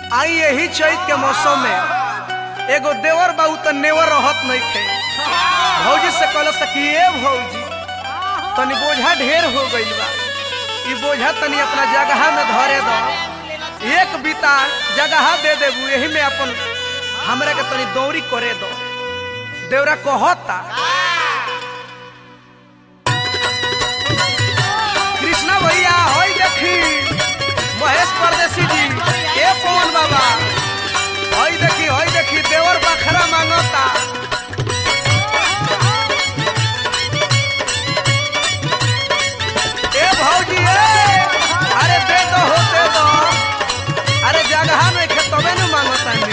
आई यही चैत के मौसम में एगो देवर बाबू तो नेवर रहत नहीं थे भौजी से कहल सकिए भौजी तनी बोझा ढेर हो गइल बा ई बोझा तनी अपना जगह में धरे दो एक बीता जगह दे देबू यही में अपन हमरा के तनी दौरी करे दो देवरा कहता कृष्णा भैया होई देखी महेश परदेसी जी ए पवन बाबा होई देखी होई देखी देवर बखरा मांगता ए भौजी ए अरे दे दो हो दे दो अरे जगह में खे तबे न मांगता नी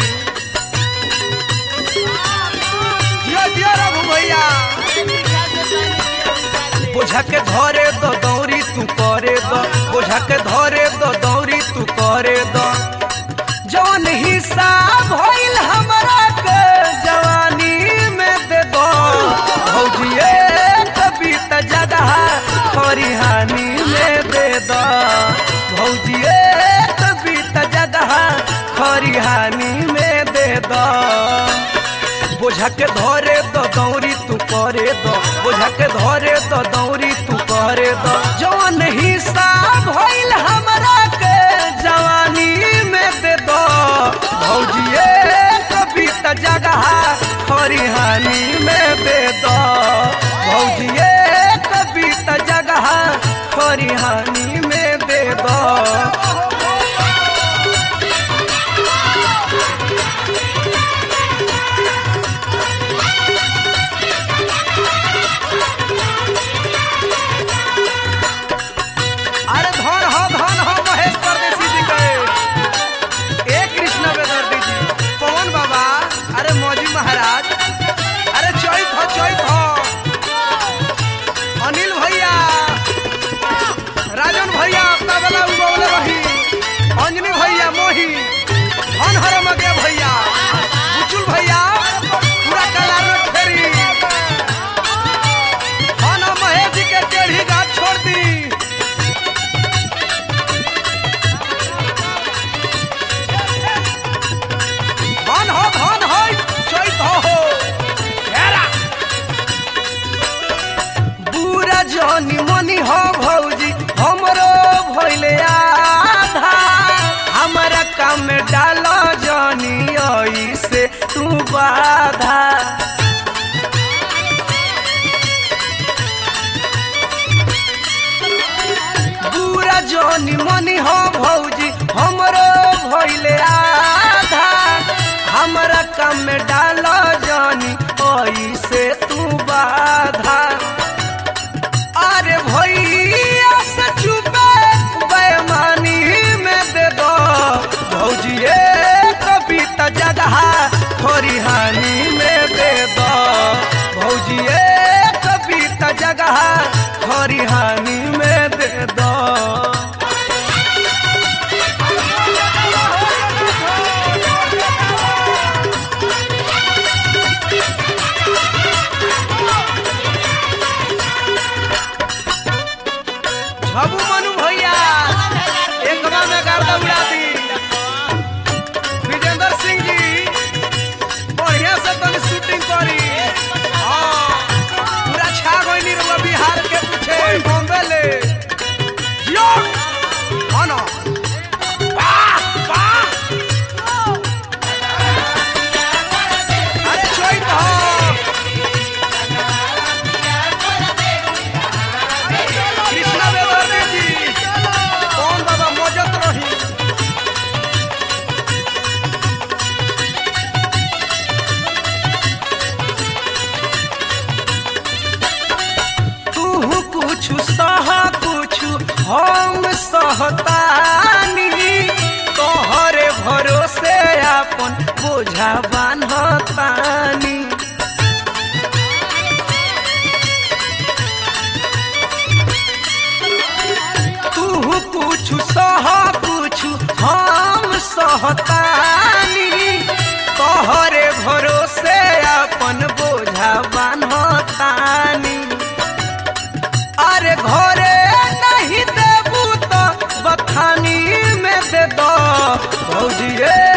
जियो जियो रघु भैया बोझा के धरे दो दौरी तू करे दो बोझा के धरे दो दौरी तू करे दो जौन हिसाब होइल हमरा के जवानी में दे दो भौजिए कभी त जगह खरिहानी में दे दो भौजिए कभी त जगह खरिहानी में दे दो बोझा के धरे दो दौरी तू करे दो बोझा के धरे दो दौरी तू करे दो जौन हिसाब होइल हमरा के जवानी में दे दो भौजिए कभी त जगह खरिहानी में दे दो भौजिए कभी त जगह खरिहानी में दे दो अरे धन हो धन हो महेश परदेसी जी के ए कृष्ण बेदर्दी जी पवन बाबा अरे मौजी महाराज अरे चैत हो चैत हो अनिल भैया राजन भैया अपना वाला उगौले रही अंजनी भैया मोही धन हर मगे भैया बुचुल भैया पूरा कलार में फेरी धन हो महेश जी के टेढ़ी गाछ छोड़ दी धन हो धन हो चैत हो हो हेरा बुरा जनी मनी हो भौजी हमरो भइले आधा हमरा काम में डाल जनी ऐसे तू बाधा बुरा जनी मनी हो भौजी हमरो भइले आधा हमरा काम में डाल जनी ऐसे तू बाधा अरे भैया से चुपे बेमानी में दे दो भौजिए कभी त जगह खरिहानी में दे दो भौजिए कभी त जगह खरिहानी में दे दो झबू मनु भैया एकमा में गर्दा उड़ा दी विजेंद्र सिंह जी बढ़िया से तनी शूटिंग करी हाँ, पूरा छा गइली रउआ बिहार के पीछे बॉम्बे ले जियो हाँ ना वाह वाह अरे चोइत हो कृष्णा बेदर्दी जी कौन बाबा मौजत रही तू कुछ सह कुछ हम सहतानी तोहरे भरोसे अपन बोझा बान्हतानी तू कुछ सह कुछ हम सहतानी तोहरे भरोसे अपन बोझा बान्हतानी अरे घरे नहीं देबू तो बथानी में दे दो भौजिए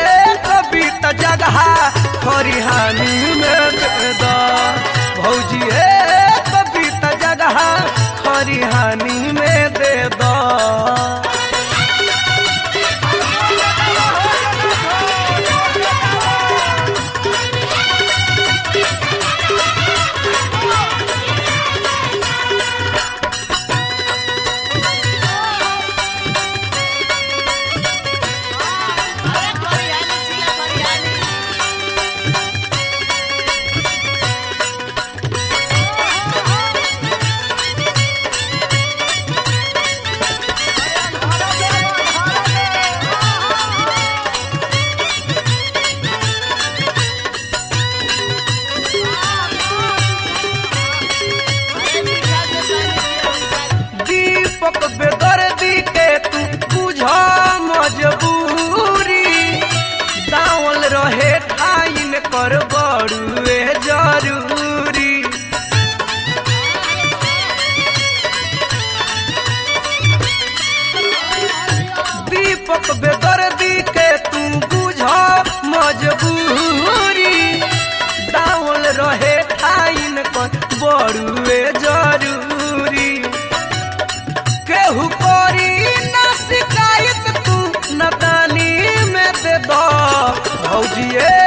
दीपक बेदर्दी के तू बुझ मजबूरी डाउल रहे ठाइन कर बड़ुए जरूरी केहू करी ना शिकायत तू नदानी में दे दो भौजिए